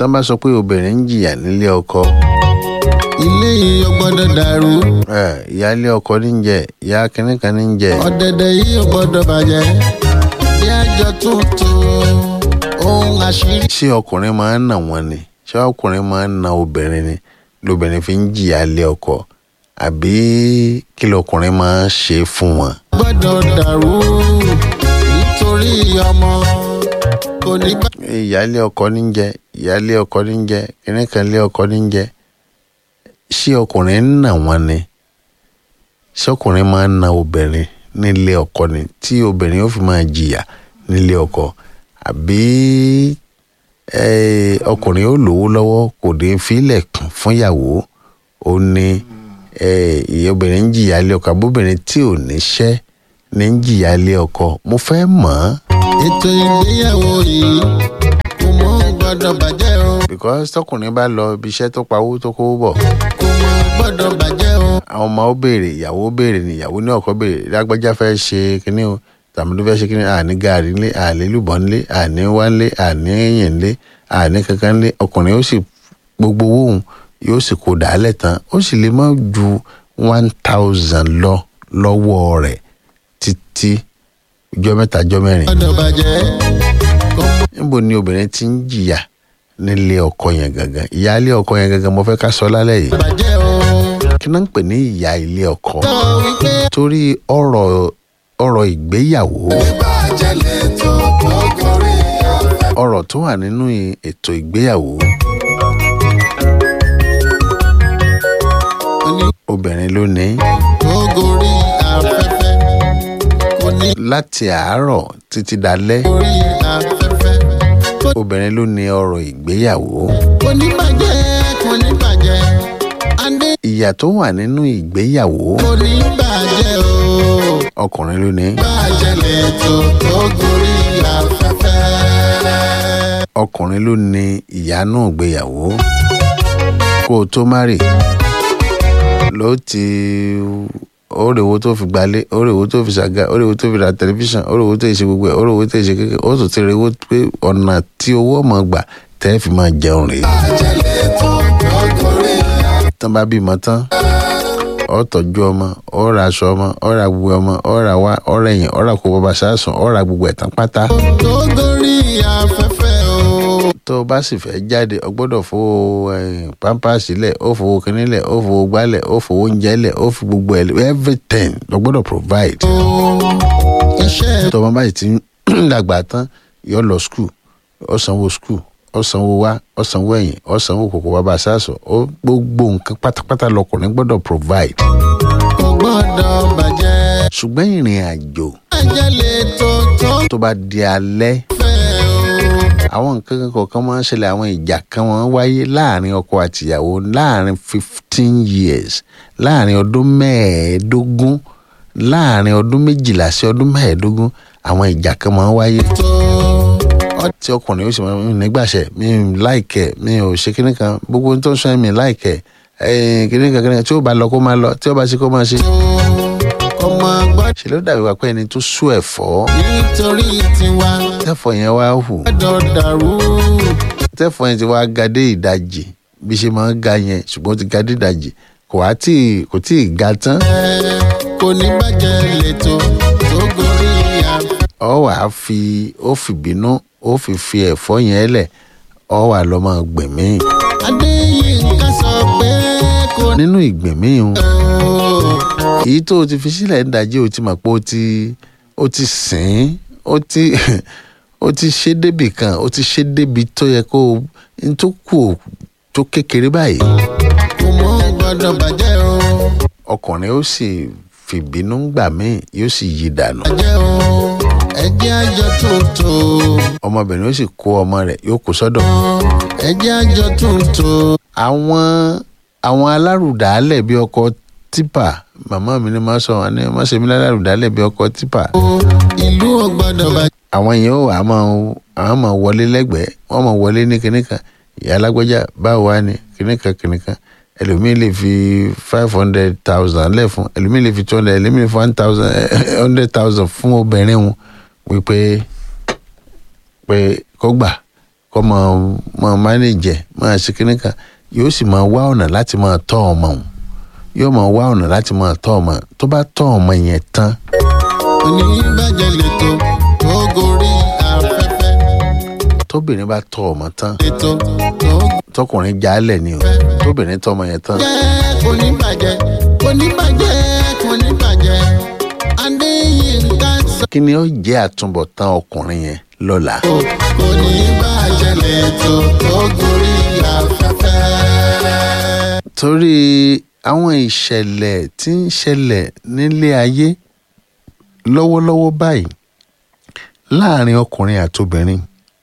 tán bá sọ pé obìnrin ń jìyà nílé ọkọ ilé yìí ò gbọ́dọ̀ dàrú ẹ ìyáálé ọkọ ní ń jẹ ìyá kínní kan ní ń jẹ ọ̀dẹ̀dẹ̀ yìí ò gbọ́dọ̀ bàjẹ́ bí àjọ tuntun ohun àṣírí. ṣé ọkùnrin máa ń nà wọ́n ni ṣé ọkùnrin máa ń na obìnrin ni lóbìnrin fi ń jìyà lé ọkọ àbí kí lọkùnrin máa ń ṣe fún wọn. gbọ́dọ̀ dàrú nítorí ọmọ kò ní bá. ìyáálé ọkọ ní ń jẹ ìyáálé ọkọ ní ń jẹ kínní kan lé ọkọ ní ń jẹ ṣé ọkùnrin ń nà wọ́n ni ṣé ọkùnrin máa ń na obìnrin nílé ọkọ ni tí obìnrin ó fi máa jìyà nílé ọkọ àbí eh, ọkùnrin ó lówó lọ́wọ́ kò dé fílẹ̀ kún fúnyàwó ó ní eh, ìyá obìnrin ń jìyà lé ọkọ àbóbìnrin tí ò níṣẹ́ ní ń jìyà lé ọkọ mo fẹ́ mọ̀ ọ́ ètò ìgbéyàwó yìí kò mọ gbọ́dọ̀ bàjẹ́ o because tọkùnrin bá lọ ibi iṣẹ́ tó pawó tó kówó bọ̀ kò mọ gbọ́dọ̀ bàjẹ́ o. àwọn ọmọ ó béèrè ìyàwó ó béèrè ni ìyàwó ní ọkọ béèrè lágbájá fẹ́ ṣe kínní o tàmídó fẹ́ ṣe kínní àní gaari ńlé àní lùbọ́n ńlé àní wá ńlé àní yìn ńlé àní kankan ńlé ọkùnrin ó sì gbogbo owó òun yóò sì kó dàálẹ̀ tán ó sì lè má ju one thousand lọ lọ́wọ́ rẹ̀ títí ọjọ́ mẹ́ta ọjọ́ mẹ́rin gbọ́dọ̀ bàjẹ́ kò mọ níbo ni obìnrin ti ń jìyà nílé ọkọ yẹn gangan ìyáálé ọkọ yẹn gangan mo fẹ́ ká sọ lálẹ́ yìí bàjẹ́ o. kí náà ń pè ní ìyá ilé ọkọ sọ wípé torí ọ̀rọ̀ ọ̀rọ̀ ìgbéyàwó bàjẹ́ lè tó tó gorí afẹ́. ọ̀rọ̀ tó wà nínú i- ètò ìgbéyàwó oní obìnrin ló ní tó gorí afẹ́fẹ́ kò ní láti àárọ̀ títí dalẹ́ gorí afẹ́fẹ́ kò obìnrin ló ní ọ̀rọ̀ ìgbéyàwó kò ní bàjẹ́ kò ní bàjẹ́ adé ìyà tó wà nínú ìgbéyàwó kò ní bàjẹ́ o ọkùnrin ló ní bàjẹ́ lè tó tó gorí afẹ́fẹ́. ọkùnrin ló ní ìyà náà ìgbéyàwó kó o tó márì ló ti ó rè owó tó fi gbalé ó rè owó tó fi ṣàga ó rè owó tó fi ra tẹlifíṣàn ó rè owó tó fi ṣe gbogbo ẹ̀ ó rè owó tó fi ṣe kékeré ó tún ti rè owó pé ọ̀nà tí owó ọmọ gbà tẹ́ fi máa jẹun rèé bàjẹ́ lè tó tó gorí tán bá bímọ tán ọ tọ́jú ọmọ ọ ra aṣọ ọmọ ọ ra gbogbo ọmọ ọ ra wá ọ ra ẹ̀yìn ọ ra kó bàbá sásùn ọ ra gbogbo ẹ̀ tán pátá tó gorí afẹ́fẹ́ o. tó o bá sì fẹ́ jáde o gbọ́dọ̀ fowó eh, pampers lẹ̀ ó fowó kínní lẹ̀ ó fowó gbálẹ̀ ó fowó oúnjẹ lẹ̀ ó fi gbogbo ẹ̀ lẹ̀ everything o gbọ́dọ̀ provide. iṣẹ́ tó o bá sì ti ń dàgbà tán yọ lọ school ó sanwó school ó sanwó wá ó sanwó ẹ̀yìn ó sanwó kòkó bàbá sásùn ó gbogbo nǹkan pátápátá lọkùnrin gbọ́dọ̀ provide. kò gbọ́dọ̀ bàjẹ́. ṣùgbọ́n ìrìn àjò bàjẹ́ lè tó tó tó bá di alẹ́ fẹ́ o. àwọn nǹkan kan kọ̀ọ̀kan máa ń ṣẹlẹ̀ àwọn ìjà kan máa ń wáyé láàrin ọkọ àtìyàwó láàrin fifteen years láàrin ọdún mẹ́ẹ̀ẹ́dógún láàrin ọdún méjìlá sí ọdún mẹ́ẹ̀ẹ́dógún àwọn ìjà kan máa ń wáyé tó tí ọkùnrin ó sì máa ń nígbàṣẹ mi ò láìkẹ mi ò ṣe kíní kan gbogbo ohun tó ń sọ ẹ́ mi láìkẹ ẹ̀ẹ́n kíní kan kíní kan tí ó bá lọ kó máa lọ tí ó bá ṣe kó máa ṣe. kò mọ gbọ́dọ̀ ṣe ló dàbí wá pé ẹni tó sú ẹ̀fọ́ nítorí tiwa tẹ́fọ́ yẹn wá hù gbọ́dọ̀ dàrú. tẹ́fọ́ yẹn ti wá ga dé ìdajì bí ṣe máa ń ga yẹn ṣùgbọ́n ó ti ga dé ìdajì kò wá tí kò tí ì ga tán ẹ kò ní bàjẹ́ lè tó tó gorí afẹ́. ọ wà á fi ó fi bínú ó fi fi ẹ̀fọ́ yẹn lẹ̀ ọ wà lọ́ máa gbẹ̀mí adéyínká sọ pé kò ní nínú ìgbẹ̀mí hun o. èyí tó o ti fi sílẹ̀ ń dajì o ti mọ̀ pé o ti o ti sìn ín o ti o ti ṣe débì kan o ti ṣe débi tó yẹ kó o n tó kù ò tó kékeré báyìí kò mọ gbọ́dọ̀ bàjẹ́ o. ọkùnrin ó sì fìbínú gbà míì yóò sì yí dànù bàjẹ́ o. ẹjẹ́ àjọ tuntun. ọmọbìnrin ó sì kó ọmọ rẹ̀ yóò kó sọ́dọ̀ ẹjẹ́ àjọ tuntun. àwọn àwọn alárùdálẹ̀ bíi ọkọ̀ tipa màmá mi ni máa sọ wọn ni má ṣe mí lálárùdálẹ̀ bíi ọkọ̀ tipa ìlú ò gbọ́dọ̀ bàjẹ́. àwọn yẹn ó wà á máa àwọn máa wọlé lẹ́gbẹ̀ẹ́ wọ́n máa wọlé ní kinní kan ìyá alágbèjà báwo wá ní kinní kan kinní kan ẹlòmíín lè fi five hundred thousand lẹ̀ fún ẹlòmíín lè fi two hundred ẹlòmíín lè fi one thousand hundred thousand fún obìnrin wọn wípé pé kó gbà kọ́ máa máa mánéjẹ̀ máa ṣe kíní kan yóò sì máa wá ọ̀nà láti máa tọ́ ọmọ òun yóò máa wá ọ̀nà láti máa tọ́ ọmọ tó bá tọ́ ọmọ yẹn tán oníbàjẹ́ lẹ́tọ̀ tó gorí afẹ́fẹ́ tóbìnrin bá tọ́ ọmọ tán lẹ́tọ̀ tó tọkùnrin jálẹ̀ ni o tóbìnrin tọ́ ọmọ yẹn tán jẹ́ oníbàjẹ́ oníbàjẹ́ oníbàjẹ́ adéyínká sọ. kí ni ó jẹ́ àtúbọ̀tán ọkùnrin yẹn lọ́la oníbàjẹ́ lẹ́tọ̀ tó gorí afẹ́fẹ́. torí àwọn ìṣẹ̀lẹ̀ tí ń ṣẹlẹ̀ nílé ayé lọ́wọ́lọ́wọ́ báyìí láàrin ọkùnrin àtobìnrin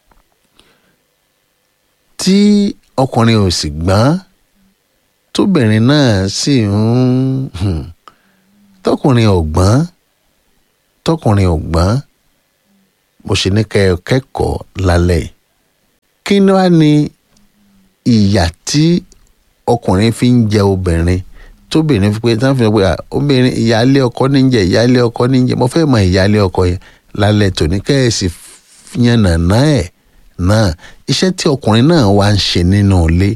tí ọkùnrin ò sì gbọ́n tóbìnrin náà sì ń hmm, tọkùnrin ò gbọ́n tọkùnrin ò gbọ́n mo ṣe ní kẹ́ ẹ kẹ́kọ̀ọ́ lálẹ́ yìí. kí ni wàá ní ìyà tí ọkùnrin fi ń jẹ obìnrin tóbìnrin fi pé tí wọ́n fi sọ pé "Ah, obìnrin ìyáálé ọkọ ní jẹ ìyáálé ọkọ ní jẹ mo fẹ́ mọ ìyáálé ọkọ yẹn lálẹ́ tòní kẹ́ẹ̀sì yànnàná ẹ̀ náà iṣẹ́ tí ọkùnrin náà wá ń ṣe nínú ilé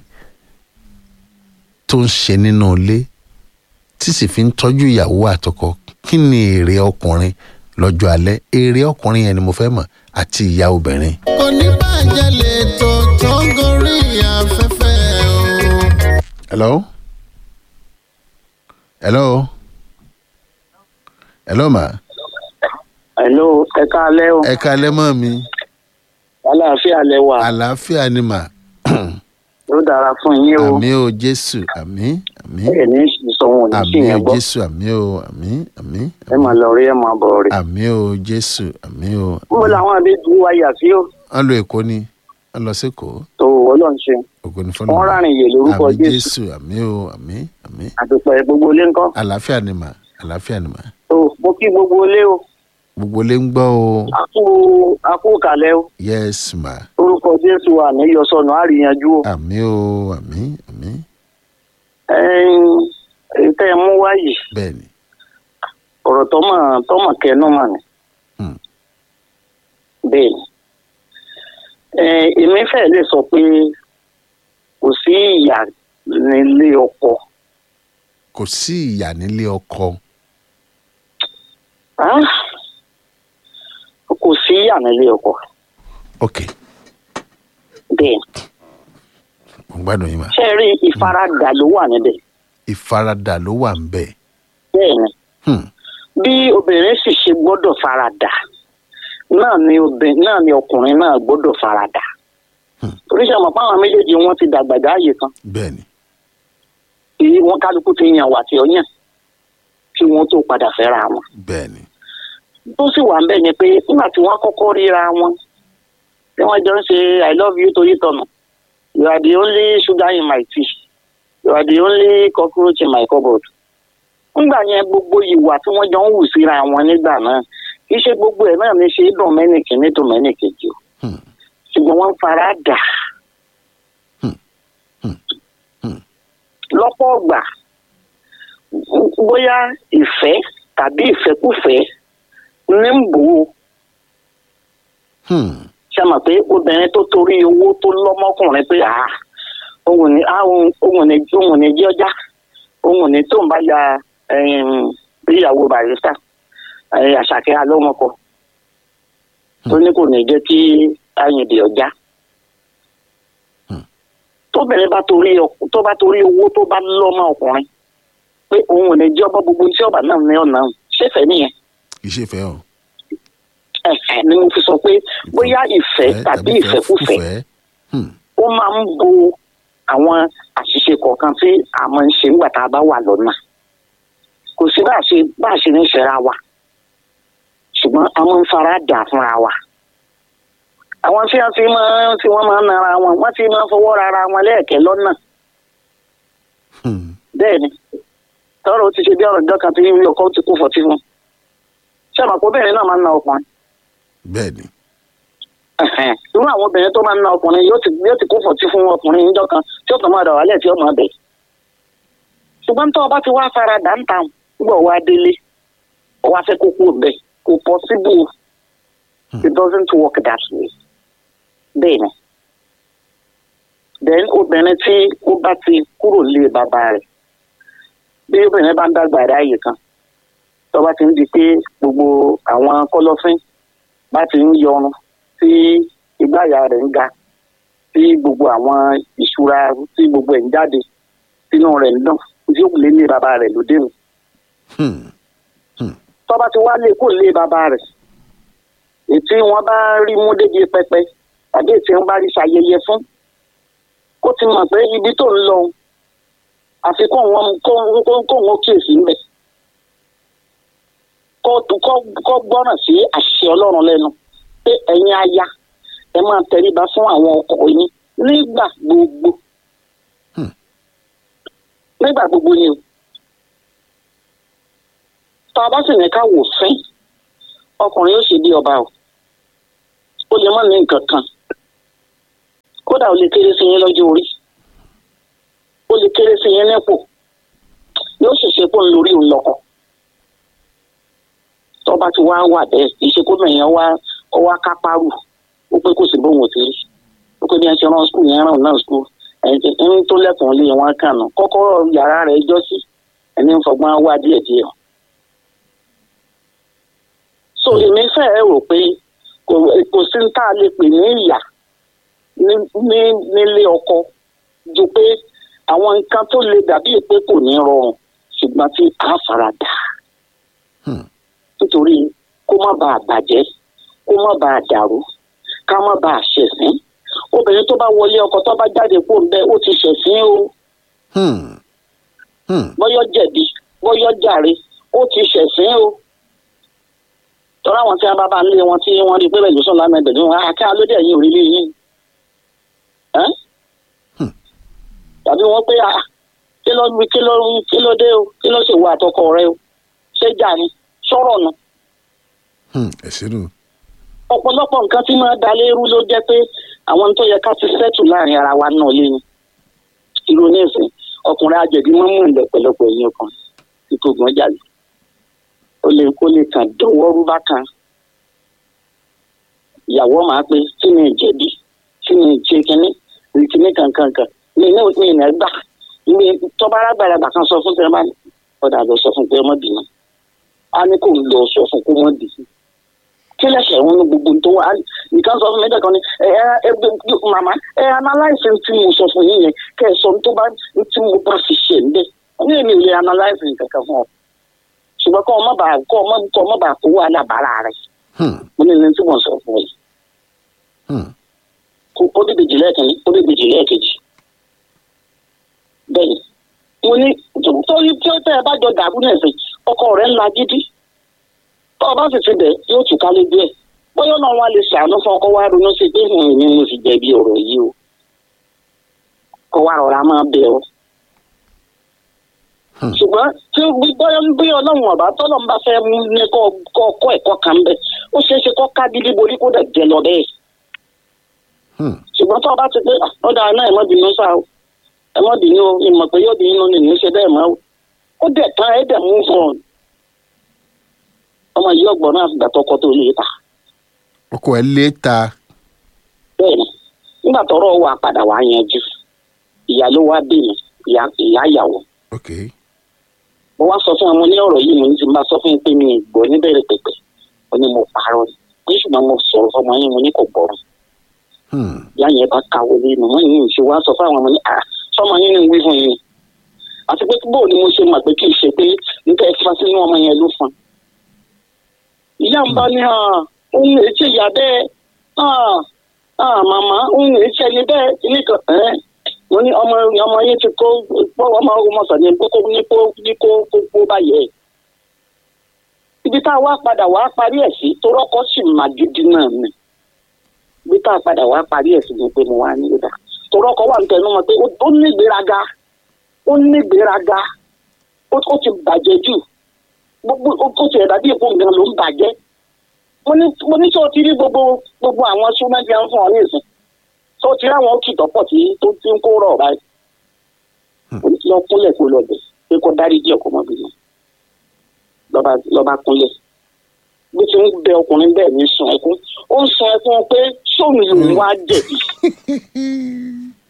tó ń ṣe nínú ilé tí sì fi ń tọ́jú ìyàwó àtọkọ kí ni èrè ọkùnrin lọ́jọ́ alẹ́ èrè ọkùnrin yẹn ni mo fẹ́ mọ̀ àti ìyá obìnrin. oníbàjẹ́ lẹ́tọ̀ tó gorí afẹ́fẹ́ o. hello hello hello ma Hello, ẹ káalẹ́ o. ẹ kalẹ́ mọ́ mi Àlàáfíà lẹ wà. àlàáfíà ni mà Ó dára fún yín o. àmì o jésù àmì àmì Ẹ ní sọ wọn ò ní sí àmì o yẹn gbọ́. jésù àmì o àmì àmì Ẹ máa lọ rí ẹ máa bọ̀ rí. àmì o jésù àmì o. Mo làwọn àbẹ́jú wa yà sí o. wọ́n lọ èkó ni wọ́n lọ sẹ́kọ̀ọ́ Tó Ọlọ́run ṣe. ògo ni fọ́nà Wọ́n rárìn yè lórúkọ àmì Jésù. jésù àmì o àmì àmì Àdùpẹ̀ gbogbo ilé ńkọ́. àlàáfíà ni mà àlàáfíà ni mà Tó mo kí gbogbo ilé o. gbogbo lè ń gbọ́ o A kú a kú kàlẹ́ o. yes ma Orúkọ Jésù wà ní Yọ̀sọ̀nù àríyànjú o. àmì o àmì àmì Ẹyin tẹ́ ẹ mú wáyé. bẹ́ẹ̀ ni Ọ̀rọ̀ tọ́mọ̀ tọ́mọ̀ kẹnu mà ní. Hmm. Bẹ́ẹ̀ ni. Ẹ èmi fẹ́ lè sọ pé kò sí ìyà nílé ọkọ. kò sí ìyà nílé ọkọ Ah, kò sí ìyà nílé ọkọ. ok Bẹ́ẹ̀ ni. mo gbádùn yín mà Ṣé ẹ rí ìfaradà ló wà níbẹ̀? ìfaradà ló wà ń bẹ̀ Bẹ́ẹ̀ ni. hmm. Bí obìnrin sì ṣe gbọ́dọ̀ faradà náà ni obìnrin náà ni ọkùnrin náà gbọ́dọ̀ faradà. Hmm. Oríṣi àmọ̀ fáwọn méjèèjì wọn ti dàgbà dáàyè kan. bẹ́ẹ̀ ni tí wọn kálukú ti yàn wà tí ó yàn kí wọn tó padà fẹ́ra wọn. bẹ́ẹ̀ ni tó sì wà ń bẹ̀ ni pé nígbà tí wọ́n kọ́kọ́ ríra wọn tí wọ́n jọ ń ṣe i love you torí tọ̀nà you are the only sugar in my tea you are the only cockroach in my cupboard. nígbà yẹn gbogbo ìwà tí wọ́n jọ ń wù síra wọn nígbà náà kì í ṣe gbogbo ẹ̀ náà ní ṣe dùn mẹ́nìkì ní dùn mẹ́nìkejì o Hmm. ṣùgbọ́n wọ́n fara dà Hmm. Hmm. Hmm. lọ́pọ̀ ọgbà bóyá ìfẹ́ tàbí ìfẹ́kùfẹ́ ní ń bò ó hmm. ṣe mọ̀ pé obìnrin tó torí owó tó lọ́mọkùnrin pé àá òun ní òun òun ní òun ní jí ọjà òun ní tó ń bá ya ẹ̀yìn, ìyàwó barista ẹ̀yìn, àṣàkẹ́ alọ́mọkọ tó ní kò ní jẹ́ kí ayìndì ọjà Hmm. tóbìnrin bá torí ọk- tó bá torí owó tó bá lọ́mọ ọkùnrin pé òun ò ní jẹ́ ọba gbogbo tí ọba náà ní ọ̀nà ṣẹ́fẹ̀ẹ́ nìyẹn ìṣèfẹ́ o ẹ̀fẹ̀ ni mo fi sọ pé bóyá ìfẹ́ tàbí ìfẹ́kùfẹ́ Hmm. ó máa ń bo àwọn àṣìṣe kọ̀ọ̀kan tí a máa ń ṣe nígbà tá a bá wà lọ́nà kò sí bá a ṣe bá a ṣe ní ṣẹ́ra wa ṣùgbọ́n a máa ń fara dà fúnra wa àwọn tí wọ́n ti máa tí wọ́n máa ń nara wọn wọ́n ti máa ń fọwọ́ rara wọn lẹ́ẹ̀kẹ́ lọ́nà Hmm. bẹ́ẹ̀ ni tọ́rọ̀ ó ti ṣe bí ọ̀rọ̀ ìjọ kan tí ilé ọkọ ti kú fọ́tí fún ṣé àmọ́ obìnrin náà máa ń na ọkùnrin bẹ́ẹ̀ ni Ẹ̀hẹ̀n. irú àwọn obìnrin tó máa ń na ọkùnrin yóò ti yóò ti kó fọ̀tí fún ọkùnrin níjọ́ kan tí ó kàn máa dà wálẹ̀ tí ó máa bẹ̀. ṣùgbọ́n tó o bá ti wá fara dà ń ta nígbà wá délé o wá fẹ́ kó kú bẹ̀ kò possible it doesn't work that way. bẹ́ẹ̀ ni then obìnrin tí ó bá ti kúrò lé bàbá rẹ̀ bí obìnrin bá ń dàgbà ráàyè kan tó bá ti ń di pé gbogbo àwọn kọ̀lọ̀fín bá ti ń yọrun tí ìgbáyà rẹ̀ ń ga tí gbogbo àwọn ìṣúra tí gbogbo ẹ̀ ń jáde sínú rẹ̀ ń dùn tí ó lé lé bàbá rẹ̀ lóde nù Hmm. tó bá ti wá lé kó lé bàbá rẹ̀ ètí wọn bá rí mú débi pẹpẹ tàbí ètí wọn bá rí ṣayẹyẹ fún kó ti mọ̀ pé ibi tó ń lọ àfi kó wọn kó kó kó wọn kíyèsí ńbẹ kó kó kó gbọ́ràn sí àṣẹ ọlọ́run lẹ́nu pé ẹ̀yin aya ẹ máa tẹríba fún àwọn ọkọ yín nígbà gbogbo Hmm. nígbà gbogbo ni o tá a bá sì ní ká wò fín ọkùnrin yóò ṣe bí ọba o ó lè má ní nǹkan kan kódà ó lè kéré sí yín lọ́jọ́ orí ó lè kéré sí yín nípò yóò ṣèṣe pé ń lórí òun lọ́kọ̀ tó bá ti wá wà bẹ́ẹ̀ ìṣekúmọ̀ yẹn wá ó wá kápárù ó pé kò sí bóun ò ti rí ó pé bí wọ́n ṣe rán skul yẹn rán náà skul ẹni tí ń tó lẹ́kùn lé wọn kàn nù kọ́kọ́rọ́ yàrá rẹ̀ jọ́ sí ẹni ń fọgbọ́n wá díẹ̀díẹ̀ so èmi fẹ́ rò pé kò kò sí ní tá a lè pè ní ìyà ní ní nílé ọkọ ju pé àwọn nǹkan tó le dàbí pé kò ní rọrùn ṣùgbọ́n tí a fara dà Hmm. nítorí kó má bàa bàjẹ́ kó má bàa dàrú ká má bàa ṣẹ̀sín obìnrin tó bá wọlé ọkọ tó bá jáde kó ń bẹ ó ti ṣẹ̀sín o Hmm. Hmm. bọ́yọ́ jẹ̀bi bọ́yọ́ jàre ó ti ṣẹ̀sín o tọ́lá àwọn tí wọ́n bá bá ń lé wọn tí wọ́n rí pé bẹ́ẹ̀ lóṣù lánàá ẹ̀dẹ̀dẹ̀ wọn àká lóde ẹ̀yìn òrìlé yín ẹ́ Hmm. tàbí wọ́n pé ah, kí ló kí ló kí ló dé o kí ló ṣèwọ àtọkọ rẹ o ṣé jà ni sọ̀rọ̀ nù Hmm. ẹ ṣeun ọ̀pọ̀lọpọ̀ nǹkan tí máa da lérú ló jẹ́ pé àwọn tó yẹ ká ti sẹ́tù láàrin ara wa náà lé ní ìrònú ẹ̀sìn ọkùnrin àjẹ̀bí máa ń mú ilẹ̀ pẹ̀lọpọ̀ ẹ̀yìn ọkàn tí kò gbọ́n jà lù ó lè kó lè kàn dọwọ́ rúbá kan ìyàwó máa pé kí ni ìjẹ̀bi kí ni ìjẹ kínní ìkíní kankankan ní iná ní ìnà gbà ní tọ́ba arágbàlagbà kan sọ fún tẹ́lẹ̀ ọ̀dà lọ sọ fún pé ọmọ bìnnú á ní kò lọ sọ fún kó mọ́ bì í kí lẹ́sẹ̀ wọn ní gbogbo tó wà nìkan sọ fún mi dẹ́kan ni ẹ ẹ ẹ màmá ẹ analyse tí mo sọ fún yín yẹn kẹ ẹ sọ tó bá tí mo bá fi ṣe ń bẹ ní èmi ò lè analyse kankan fún ọ ṣùgbọ́n kọ́ ọ má bàa kọ́ ọ má kọ́ ọ má bàa kó wà lábàárà rẹ̀ Hmm. mo ní ní tí mo sọ fún yìí Hmm. kó ó dé bèjì lẹ́ẹ̀kìnní ó dé bèjì lẹ́ẹ̀kejì bẹ́ẹ̀ni mo ní torí tí ó tẹ́ ẹ bá jọ dàrú nẹ̀sìn ọkọ rẹ̀ ńlá gidi tó o bá sì ti bẹ̀ yóò tù ká lójú ẹ̀ bóyá náà wọn lè ṣàánú fún ọkọ wa ronú sí pé hàn ní mo sì jẹ̀bi ọ̀rọ̀ yìí o kó wa rọra máa bẹ̀ ọ́ Hmm. ṣùgbọ́n tí bóyá bí ọlọ́run ọ̀bá tọ́lọ́run bá fẹ́ mú ní kọ́ kọ́ kọ́ ẹ̀kọ́ kan bẹ́ẹ̀ ó ṣeé ṣe kọ́ ká gidi borí kó dẹ̀ jẹ lọ bẹ́ẹ̀ Hmm. ṣùgbọ́n tó o bá ti pé "Ah, ó dáa náà ẹ má bínú sá o ẹ má bínú o ìmọ̀ pé yóò bínú ni ní ṣe bẹ́ẹ̀ mọ́ o ó dẹ̀ tán ẹ dẹ̀ mú fún ọ ọmọ yìí ọgbọ̀n náà fìgbà tọkọ tó lè ta ọkọ ẹ lé ta bẹ́ẹ̀ ni nígbà tọrọ wà padà wà yanjú ìyá ló wá bí mi ìyá ìyá ìyàwó ok mo wá sọ fún ọmọ ní ọ̀rọ̀ yìí mo ní ti máa sọ fún yín pé mi ì gbọ́ níbẹ̀rẹ̀ pẹ̀pẹ̀ ó ní mo parọ́ ni ní ṣùgbọ́n mo sọ̀rọ̀ fọmọ yín mo ní kò gbọ́rọ̀ Hmm. ìyá yẹn bá kàwé lé màmá yìí ń ṣe wá sọ fún àwọn ọmọ ní à sọmọ yín ń wí fún yín àti pé bóò ni mo ṣe mọ̀ pé kì í ṣe pé nípa ẹ̀fà sínú ọmọ yẹn ló fún un. ìyá ń bá ní hàn òun lè ṣe ìyá bẹ́ẹ̀ hàn hàn màmá òun lè ṣe ẹni bẹ́ẹ̀ ilé kan ẹ̀ mo ní ọmọ ọmọ yẹn ti kó pọ́ ọmọ ọmọ sàn ní kókó ní kó ní kó kó báyẹ̀ ibi tá a wá padà wá parí ẹ̀ sí torọ́kọ́ sì má gidi náà ni bí tá a padà wá parí ẹ̀ sí ni pé mo wá ní ìdá torí ọkọ̀ wà ń tẹnu mọ́ pé ó ní ìgbéraga ó ní ìgbéraga ó ó ti bàjẹ́ jù gbogbo ó ó ti ẹ̀dá bí èpo nǹkan ló ń bàjẹ́ mo ní mo ní sọ ti rí gbogbo gbogbo àwọn súnmọ́jì à ń fún ọ ní ìsìn sọ ti rí àwọn kìtọ́pọ̀ tí tó ti ń kó rọ̀ báyìí mo ní lọ kúnlẹ̀ kó lọ bẹ̀ pé kó dáríjì ọkọ̀ mọ́bìnrin lọ́ba lọ́ba kúnlẹ̀ bí ti ń bẹ ọkùnrin bẹ́ẹ̀ ní sun ẹkún ó ń sun ẹkún pé sóun lòun wá jẹ̀bi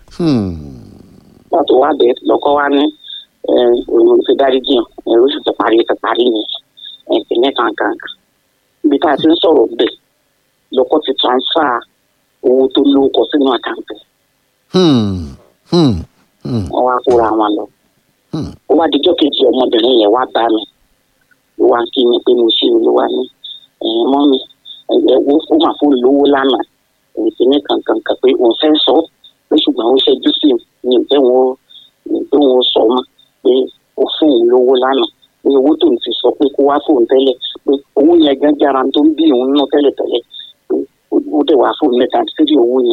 Hmm. nígbà tó wá bẹ́ẹ̀ lọ́kọ́ wá ní òun ti dárí jiyàn ẹ̀rọ sì ti parí ti parí ni ìpínlẹ̀ kankan ibi tá a ti ń sọ̀rọ̀ bẹ́ẹ̀ lọ́kọ́ ti transfer owó tó lóko sínú àkáǹtì Hmm. Hmm. Hmm. wọ́n wá kóra wọn lọ. Hmm. ó wá dijọ́ kejì ọmọbìnrin yẹn wá bá mi ó wá kí mi pé mo ṣe olúwa ní ẹ̀yìn mọ́ mi ẹ̀yẹ wo ó mà fún lówó lánàá èyí ti ní kankan kan pé òun fẹ́ sọ pé ṣùgbọ́n ó ṣẹ́jú sí mi ní ìfẹ́ wọn ní ìfẹ́ wọn sọ mọ́ pé ó fún òun lówó lánàá pé owó tó ń ti sọ pé kó wá fóun tẹ́lẹ̀ pé owó yẹn gan jára tó ń bí òun ná tẹ́lẹ̀ tẹ́lẹ̀ pé ó dẹ̀ wá fóun mẹ́ta sírí owó yẹn.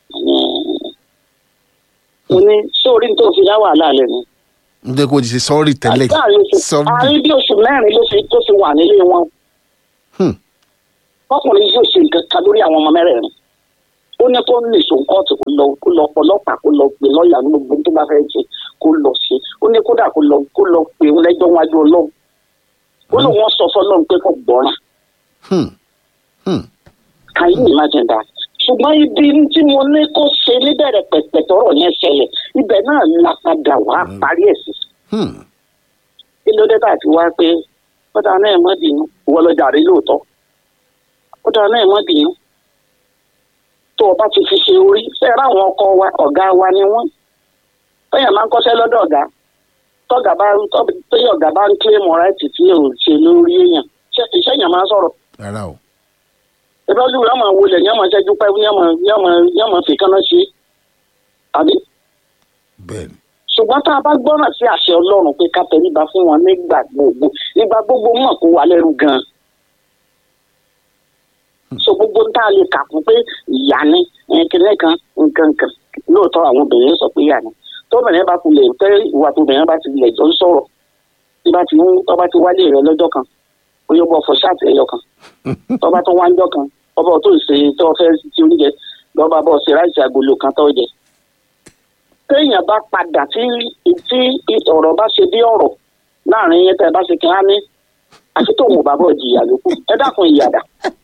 mo ní sórí tó fi dá wàhálà lẹ́nu n jẹ́ kó o ti ṣe sọ́ọ̀rì tẹ́lẹ̀ àárín oṣù sọ́ọ̀rì àárín bí oṣù mẹ́rin ló fi tó fi wà nílé wọn Hmm. ọkùnrin yóò ṣe nǹkan kan lórí àwọn ọmọ mẹ́rẹ̀ẹ̀rin ó ní kó lè sùn kóòtù kó lọ kó lọ ọlọ́pàá kó lọ pè lọ́ọ̀yà ní gbogbo tó bá fẹ́ ṣe kó lọ ṣe ó ní kódà kó lọ kó lọ pè ń lẹ́jọ́ wájú ọlọ́run ó lóun wọ́n sọ fọlọ́run pé kò gbọ́ràn Hmm. Hmm. can you imagine that ṣùgbọ́n ibi tí mo ní kó ṣe níbẹ̀rẹ̀ pẹ̀pẹ̀ tọrọ yẹn ṣẹlẹ̀ ibẹ̀ náà la padà wá parí ẹ̀ sí Hmm. kí ló dé tàbí wá pé ó dáa náà mọ́ bínú ìwọ lọ jàre lóòótọ́ ó dáa náà mọ́ bínú tó o bá ti fi ṣe orí fẹ́ẹ́ ráwọn ọkọ wa ọ̀gá wa ni wọ́n fẹ́yàn máa ń kọ́ṣẹ́ lọ́dọ̀ ọ̀gá tọ́gà bá ń tọ́yọ̀ ọ̀gá bá ń kílèmù ráìtì tí ò ṣe lórí èèyàn ṣé- iṣẹ́ yẹn máa ń sọ̀rọ̀ rárá o ìbájú yóò máa wọlé yóò máa ṣẹ́jú pẹ́ yóò máa yóò máa yóò máa fi kánná ṣe àbí bẹ́ẹ̀ ni ṣùgbọ́n tá a bá gbọ́ràn sí àṣẹ ọlọ́run pé ká tẹríba fún wọn nígbà gbogbo nígbà gbogbo mọ̀ kó wà lẹ́rù gan-an. so gbogbo ń tá a lè kà fún pé ìyá ni kìnìún kan nǹkan kan lóòótọ́ àwọn obìnrin sọ pé ìyá ni tóbìnrin bá kulẹ̀ tẹ́ ìwà tóbìnrin bá ti lẹ̀ jọ ń sọ̀rọ̀ tí bá ti ń tọ́ bá ti wálé rẹ lọ́jọ́ kan ó yọ bọ́ fọ ṣáàtì ẹ̀yọ kan tọ́ bá tó wá ń jọ kan ọba tó ń ṣe tó fẹ́ ti oúnjẹ lọ́ba bọ́ ṣe ráìsì agolo kan tó jẹ téèyàn bá padà tí tí ọ̀rọ̀ bá ṣe bí ọ̀rọ̀ láàrin yẹn tẹ́ ẹ bá ṣe kí á ní àti tóun ò bá bọ̀ jìyà lókù ẹ dákun ìyàdà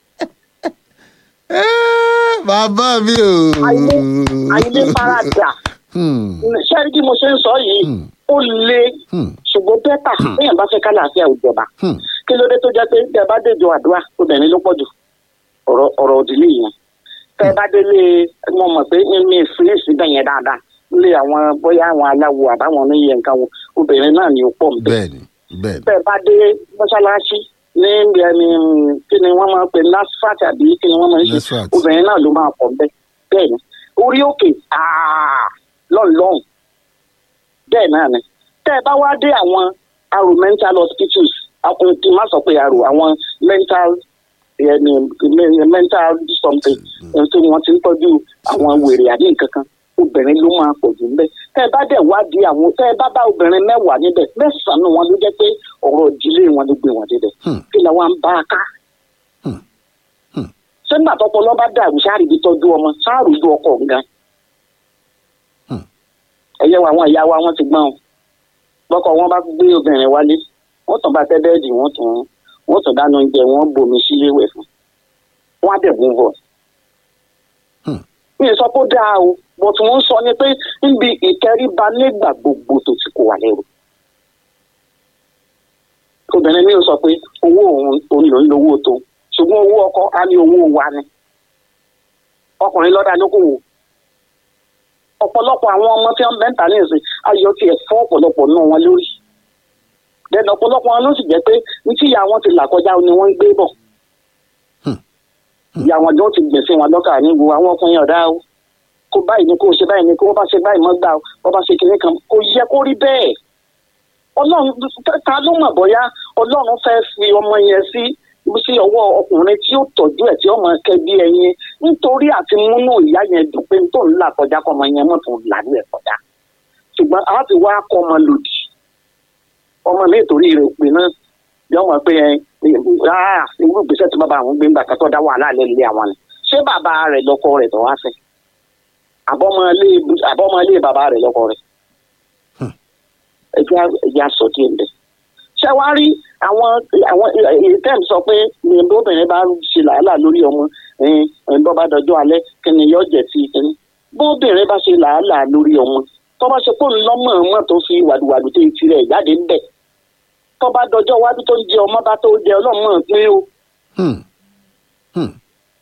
Eh, bàbá mi o. àyílé farada Hmm. ṣé bí mo ṣe ń sọ yìí Hmm. ó le Hmm. ṣùgbọ́n bẹ́tà téèyàn bá fẹ́ kálàáfíà òjọba Hmm. kí ló dé tó jẹ́ pé tẹ́ ẹ bá déjọ àdúrà obìnrin ló pọ̀ jù ọ̀rọ̀ ọ̀rọ̀ òdìlé yẹn tẹ́ ẹ bá délé mo mọ̀ pé mi ìfúnlẹ̀ síbẹ̀ yẹn dáadáa nílé àwọn bóyá àwọn aláwo àbáwọn oníyẹ nǹkan wo obìnrin náà ni ó pọ̀ nbẹ̀ bẹ́ẹ̀ ni bẹ́ẹ̀ ni tẹ́ ẹ bá dé mọ́ṣáláṣí ní ẹni kí ni wọ́n máa ń pè nasfat àbí kí ni wọ́n máa ń ṣe Nasfat. obìnrin náà ló máa pọ̀ nbẹ̀ bẹ́ẹ̀ ni orí òkè àà lọ́nlọ́hùn bẹ́ẹ̀ náà ni tẹ́ ẹ bá wá dé àwọn aro mental hospitals àwọn kí n má sọ pé aro àwọn mental ẹni mental something ẹni tí wọ́n ti ń tọ́jú àwọn wèrè àbí nǹkan kan obìnrin ló máa pọ̀ jù níbẹ̀ tẹ́ ẹ bá dẹ̀ wádìí àwọn tẹ́ ẹ bá bá obìnrin mẹ́wàá níbẹ̀ mẹ́sàn-án wọn ló jẹ́ pé ọ̀rọ̀ ìdílé wọn ló gbé wọn débẹ̀ Hmm. kí ni wọ́n bá a ká Hmm. Hmm. ṣé nígbà tọpọlọ bá dàrú sáàrì bí tọ́jú ọmọ sáàrù ju ọkọ gan Hmm. ẹyẹ wa àwọn ìyá wa wọn ti gbọ́n o bọ́kọ wọn bá gbé obìnrin wálé wọ́n tàn bá tẹ́ bẹ́ẹ̀dì wọ́n tún wọ́n tún dáná oúnjẹ wọ́n bomi sílé wẹ̀ fún wọ́n á dẹ̀ gún bọ̀. Hmm. mi ò sọ pé ó dáa o bó tí wọ́n ń sọ ni pé níbi ìtẹríba nígbà gbogbo tó ti kó wà lẹ́rù. obìnrin mi ò sọ pé owó òun òun ló ń lo owó tó ṣùgbọ́n owó ọkọ á ní owó wa ni ọkùnrin lọ́dà lókòwò ọ̀pọ̀lọpọ̀ àwọn ọmọ tí wọ́n mẹ́ta ní ìsìn ayọ̀ tiẹ̀ fọ́ ọ̀pọ̀lọpọ̀ náà wọn lórí dẹ́nu ọ̀pọ̀lọpọ̀ wọn ló sì jẹ́ pé ní tí ìyá wọn ti là kọjá ni wọ́n ń gbé bọ̀ ìyá wọn jọ ti gbèsè wọn lọ́kà níbo àwọn ọkùnrin ọ̀dá o kó báyìí ni kó ṣe báyìí ni kó bá ṣe báyìí mọ́ gbà o bó bá ṣe kinní kan kò yẹ kó rí bẹ́ẹ̀ ọlọ́run ta ló mọ̀ bóyá ọlọ́run fẹ́ fi ọmọ yẹn sí sí ọwọ́ ọkùnrin tí ó tọ́jú ẹ̀ tí ọmọ kẹbí ẹyin nítorí àti múnú ìyá yẹn dùn pé tó ń là kọjá kọ́ ọmọ yẹn mọ̀ tó ń là ní ẹ̀ kọjá ṣùgbọ́n a ti wá kọ́ ọmọ lòdì ọmọ mi ìtòrí rẹ̀ pé náà yọ mọ̀ pé ẹ ah irú ìgbésẹ̀ tí bàbá àwọn gbé ń gbà kátó dá wàhálà lẹ́lẹ́ àwọn ni ṣé bàbá rẹ̀ lọ́kọ rẹ̀ tó wá fẹ́ àbọ̀mọlé bàbá rẹ̀ lọ́kọ rẹ̀ ẹja ẹja sọ díẹ̀ ń bẹ̀. ṣé wàá rí àwọn àwọn tẹ́m sọ pé obìnrin bá ṣe làálàá lórí ọmọ bọ́ bá dọjọ́ alẹ́ kí ni yóò jẹ́ sí kíní bóbìnrin bá ṣe làálàá lórí ọmọ tó bá ṣe pé òun lọ́mọ ọmọ tó fi wàdùwàdù tó ti rẹ̀ jáde ń bẹ̀ tó bá dọjọ́ iwájú tó ń jẹ ọmọ bá tó jẹ ọlọ́mọ pín o Hmm. Hmm.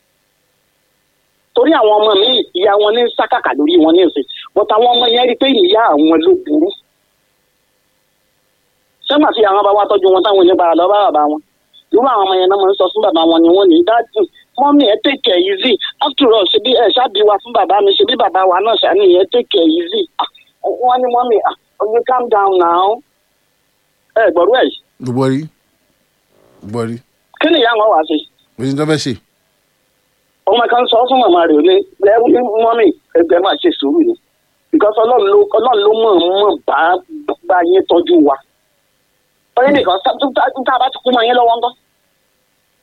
torí àwọn ọmọ mi ìyá wọn ní sákàkà lórí wọn ní ìsìn bọ́tà àwọn ọmọ yẹn rí i pé ìyá àwọn ló burú sẹ́gbà tí àwọn bá wá tọ́jú wọn táwọn yẹn bára lọ bá bàbá wọn irú àwọn ọmọ yẹn náà máa ń sọ fún bàbá wọn ni wọ́n ní dájú mọ́mí ẹ take it easy after all ṣe bí ẹ ṣáàbí wa fún bàbá mi ṣe bí bàbá wa náà ṣàní ẹ take it easy Ah, wọ́n ní mọ́mí ah, you calm down now ẹ gbọ́dọ̀ ẹ̀ gbọ́ rí gbọ́ rí kí ni ìyá wọn wá sí òsì tó fẹ́ ṣe ọmọ kan sọ fún màmá rẹ̀ ní lẹ́rú ní mọ́mì ẹgbẹ́ máa ṣe sùúrù ni because ọlọ́run ló ọlọ́run ló mọ̀ mọ̀ bá bá yín tọ́jú wa ọyẹ́ nìkan tá tá a bá ti kú mọ́ yín lọ́wọ́ ńkọ́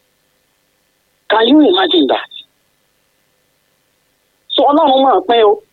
can you imagine that so ọlọ́run mọ̀ pé o